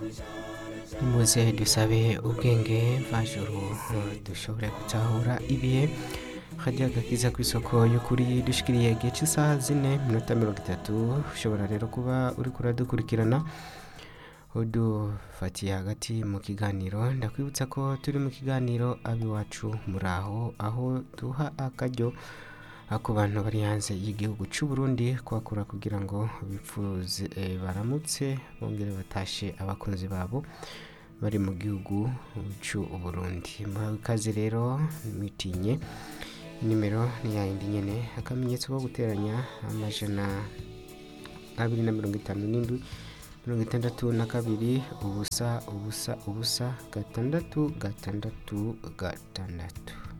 nimuze dusabe ubwenge mvajuru dushobore gutahura ibihe hajya agakiza ku isoko y'ukuri dushikiriye igihe cy'isaha zine minota mirongo itatu ushobora rero kuba uri kuradukurikirana udufatiye hagati mu kiganiro ndakwibutsa ko turi mu kiganiro ab'iwacu muri aho aho duha akaryo ku bantu bari hanze y'igihugu cy'u Burundi kuhakura kugira ngo bipfuze eh, baramutse bongere batashe abakunzi babo bari mu gihugu cy'u Burundi muhawe ikaze rero mwitinye nimero ni yayindi nyene akamenyetso ko guteranya amajana abiri na mirongo itanu n'indwi mirongo itandatu na kabiri ubusa ubusa ubusa gatandatu gatandatu gatandatu